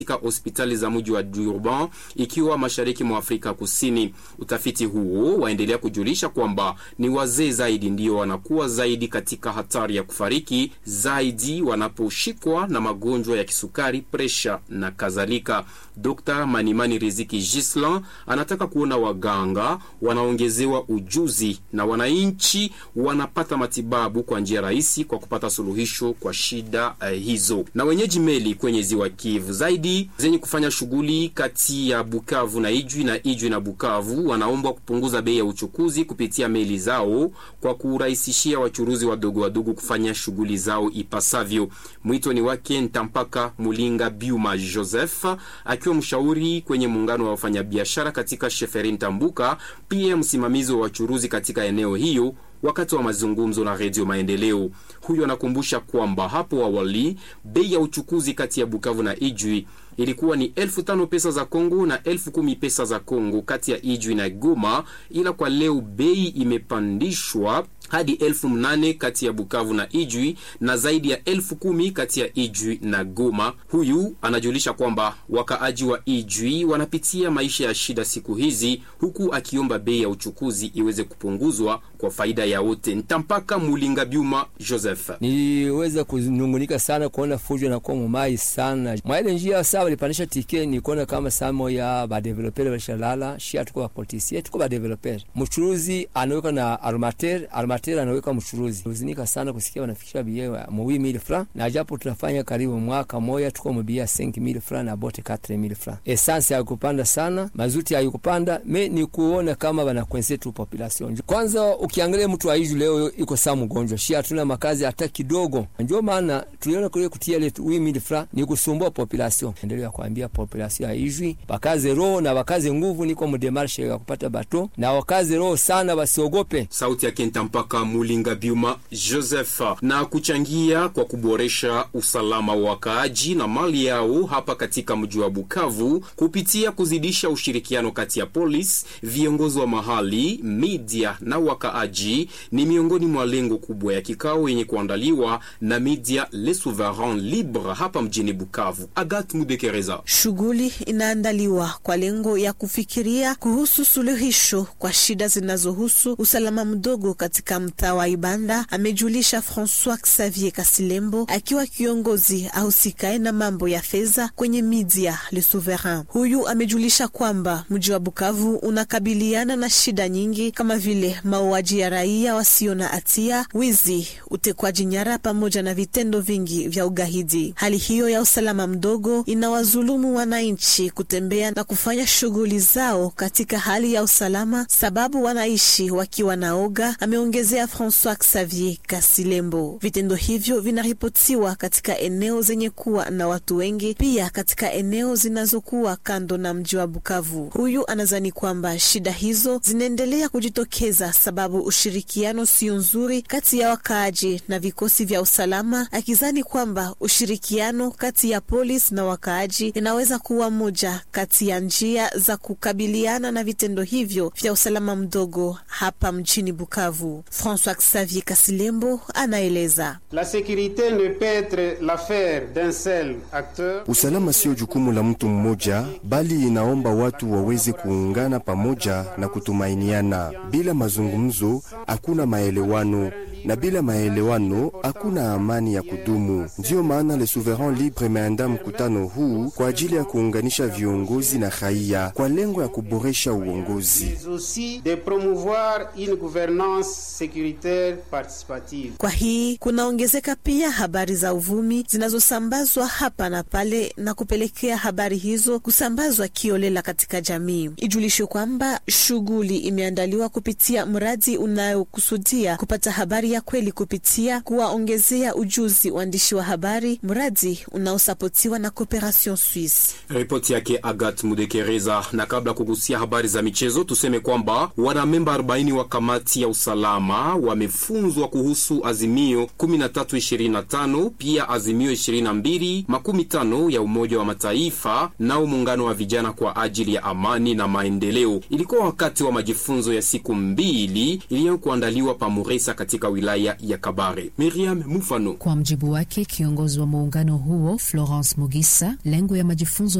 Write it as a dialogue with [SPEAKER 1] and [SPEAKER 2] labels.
[SPEAKER 1] katika hospitali za mji wa Durban ikiwa mashariki mwa Afrika Kusini. Utafiti huo waendelea kujulisha kwamba ni wazee zaidi ndio wanakuwa zaidi katika hatari ya kufariki zaidi wanaposhikwa na magonjwa ya kisukari, presha na kadhalika. Dr. Manimani Riziki Gislan anataka kuona waganga wanaongezewa ujuzi na wananchi wanapata matibabu kwa njia rahisi kwa kupata suluhisho kwa shida uh, hizo. Na wenyeji meli kwenye ziwa Kivu zaidi zenye kufanya shughuli kati ya Bukavu na Ijwi na Ijwi na Bukavu wanaombwa kupunguza bei ya uchukuzi kupitia meli zao kwa kurahisishia wachuruzi wadogo wadogo kufanya shughuli zao ipasavyo. Mwito ni wake Ntampaka Mulinga Biuma Joseph akiwa mshauri kwenye muungano wa wafanyabiashara katika Sheferi Ntambuka, pia msimamizi wa wachuruzi katika eneo hiyo wakati wa mazungumzo na Redio Maendeleo. Huyu anakumbusha kwamba hapo awali bei ya uchukuzi kati ya Bukavu na Ijwi ilikuwa ni elfu tano pesa za Kongo na elfu kumi pesa za Kongo kati ya Ijwi na Goma, ila kwa leo bei imepandishwa hadi elfu mnane kati ya Bukavu na Ijwi na zaidi ya elfu kumi kati ya Ijwi na Goma. Huyu anajulisha kwamba wakaaji wa Ijwi wanapitia maisha ya shida siku hizi, huku akiomba bei ya uchukuzi iweze kupunguzwa kwa faida ya wote. Ntampaka Mulinga Byuma Joseph:
[SPEAKER 2] niliweza kunungunika sana kuona fujo na kwa mumai sana mwaile njia saa walipandisha tike, nikuona kama samo ya badevelopere walishalala shia, tuko bapolisie tuko badevelopere, mchuruzi anaweka na armater armater anaweka mchuruzi. Uzinika sana kusikia wanafikisha bia mu 8000 francs na japo tunafanya karibu mwaka moja tuko mbia 5000 francs na bote 4000 francs. Essence haikupanda sana, mazuti haikupanda, me ni kuona kama banakwense tu population. Kwanza ukiangalia mtu aiju leo iko saa mgonjwa, shia hatuna makazi hata kidogo, ndio maana tuliona kule kutia ile 8000 francs ni kusumbua population. Endelea kuambia population haijui, bakaze roho na bakaze nguvu, niko mdemarshe ya kupata bato na wakaze roho sana, wasiogope.
[SPEAKER 1] Sauti yake Ntampaka Mulinga Biuma Joseph. Na kuchangia kwa kuboresha usalama wa wakaaji na mali yao hapa katika mji wa Bukavu kupitia kuzidisha ushirikiano kati ya polisi, viongozi wa mahali, media na wakaaji ni miongoni mwa lengo kubwa ya kikao yenye kuandaliwa na media Le Souverain Libre hapa mjini Bukavu. Agat Mudekereza.
[SPEAKER 3] Shughuli inaandaliwa kwa lengo ya kufikiria kuhusu suluhisho kwa shida zinazohusu usalama mdogo katika mtaa wa Ibanda, amejulisha Francois Xavier Kasilembo akiwa kiongozi ahusikae na mambo ya fedha kwenye media Le Souverain. Huyu amejulisha kwamba mji wa Bukavu unakabiliana na shida nyingi kama vile mauaji ya raia wasio na hatia, wizi, utekwaji nyara pamoja na vitendo vingi vya ugaidi. Hali hiyo ya usalama mdogo inawazulumu wananchi kutembea na kufanya shughuli zao katika hali ya usalama, sababu wanaishi wakiwa na oga, ameongezea Francois Xavier Kasilembo. Vitendo hivyo vinaripotiwa katika eneo zenye kuwa na watu wengi, pia katika eneo zinazokuwa kando na mji wa Bukavu. Huyu anazani kwamba shida hizo zinaendelea kujitokeza sababu ushirikiano sio nzuri kati ya wakaaji na vikosi vya usalama, akizani kwamba ushirikiano kati ya polisi na wakaaji inaweza kuwa moja kati ya njia za kukabiliana na vitendo hivyo vya usalama mdogo hapa mjini Bukavu. François Xavier Kasilembo anaeleza.
[SPEAKER 4] La sécurité ne peut être l'affaire d'un seul acteur.
[SPEAKER 5] Usalama sio jukumu la mtu mmoja, bali inaomba watu waweze kuungana pamoja na kutumainiana. Bila mazungumzo hakuna maelewano, na bila maelewano hakuna amani ya kudumu. Ndiyo maana Le Souverain Libre imeandaa mkutano huu kwa ajili ya kuunganisha viongozi na raia kwa lengo ya kuboresha uongozi
[SPEAKER 4] aussi de promouvoir une gouvernance sécuritaire participative.
[SPEAKER 3] Kwa hii kunaongezeka pia habari za uvumi zinazosambazwa hapa na pale na kupelekea habari hizo kusambazwa kiolela katika jamii. Ijulishwe kwamba shughuli imeandaliwa kupitia mradi unayokusudia kupata habari ya kweli kupitia kuwaongezea ujuzi waandishi wa habari, mradi unaosapotiwa na Cooperation Suisse.
[SPEAKER 1] Ripoti yake Agat Mudekereza. Na kabla kugusia habari za michezo, tuseme kwamba wanamemba 40 wa kamati ya usalama wamefunzwa kuhusu azimio 1325 pia azimio 22 makumi tano ya Umoja wa Mataifa nao muungano wa vijana kwa ajili ya amani na maendeleo. Ilikuwa wakati wa majifunzo ya siku mbili iliyokuandaliwa pa Muresa katika wilaya wilaya ya Kabare. Miriam Mufano
[SPEAKER 6] Kwa mjibu wake kiongozi wa muungano huo Florence Mugisa, lengo ya majifunzo